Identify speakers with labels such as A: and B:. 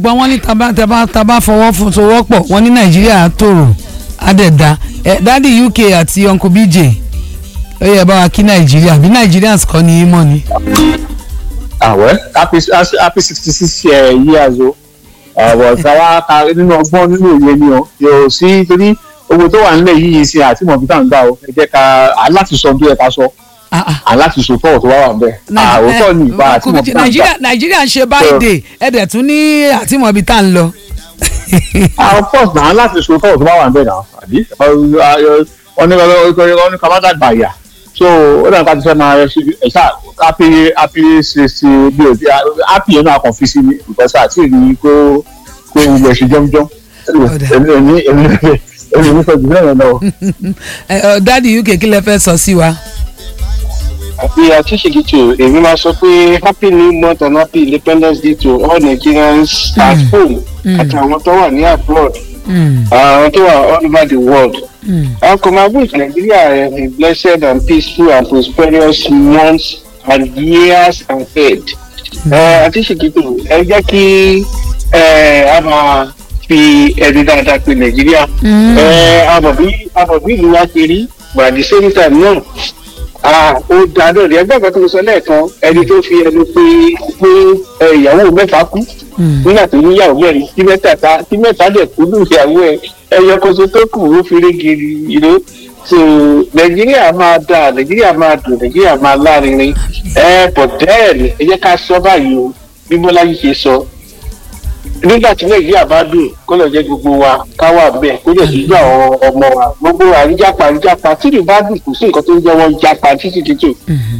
A: ṣùgbọ́n wọ́n ní taba taba taba fọwọ́ fún sowọ́ pọ̀ wọ́n ní nàìjíríà tòrò àdẹ̀dá ẹ dádì uk àti uncle bj ó yẹ bá wa kí nàìjíríà bí nigerians kọ́ ni í mọ̀ ni.
B: àwẹ̀ happy happy sixty six years o ọ̀rọ̀ táwa ka nínú ọgbọ́n nínú òye ni o yóò sí torí owó tó wà nílẹ̀ yìí ṣe àti mọ̀ bí tá à ń gbà o ẹ jẹ́ ká aláti sọ bí ẹ ká sọ
A: Ah, ah.
B: aláti sọ tọ́wọ̀ tó wá wà ń bẹ̀
A: Nai-
B: àwòtọ́ ni ìbá
A: eh,
B: àti mọ̀ bí tá à ń gbà
A: nàìjíríà nàìjíríà ń ṣe báyìí ẹ̀dẹ̀ tún ní àtìmọ̀ ibi tá à ń lọ.
B: ah of course náà láti so tọ́wọ̀ tó bá wà ń bẹ̀ náà àbí wọ́n ní wọ́n ní kàmáda gbàyà so ó dàgbà tí fẹ́ máa ṣe ẹ̀ ṣá happy happy ṣe ṣe bí o ti happy yẹn náà kàn fi sí mi because àti èyí kó kó ilẹ̀ ṣe jọ́mjọ́m
A: Ọ̀dà.
B: èmi èmi èmi èmi èmi sọ jù bẹ́ẹ̀ lọ.
A: Ẹ, ọ, dádì uk kí lẹ fẹ́ sọ sí wa.
C: àti àtúnṣe èmi máa sọ pé happy new month and happy independence day to all nigerians at home àti àwọn tó wà ní abroad
A: Mm,
C: àwọn tó wà all over the world.
A: mm.
C: Our Common Nigeria a blessed and peaceful and prosperous months and years ahead. Àti ṣèkìtò ẹ jẹ́ kí ẹ, a máa fi ẹni dáadáa pe Nàìjíríà. Ẹ, Àmọ̀bí àmọ̀bí ìlú wa ṣe rí but at the same time náà ah, ó dáa náà ní ẹgbẹ́ kan tó sọ lẹ́ẹ̀kan ẹni tó fi ẹnu pé pé ẹ, ìyàwó mẹ́fà kú nígbà tó níyàwó mẹ́rin tí mẹ́ta ta tí mẹ́ta dẹ̀ kú ní ìyàwó ẹ̀ ẹyọ kóso tó kù ó fi régiri ìlú so nàìjíríà máa dáa nàìjíríà máa dùn nàìjíríà máa lárinrin ẹ bọ̀ dẹ́ẹ̀lì ẹ jẹ́ ká sọ báyìí o bí bọ́lá yìí ṣe sọ nígbà tí nàìjíríà bá dùn kó lọ jẹ́ gbogbo wa ká wà bẹ́ẹ̀ kó lè síjú àwọn ọmọ wa gbogbo àríjàpá àríjàpá tí ìlú bá dùn kò sí nǹkan tó ń jẹ́ wọ́n jápa títí títí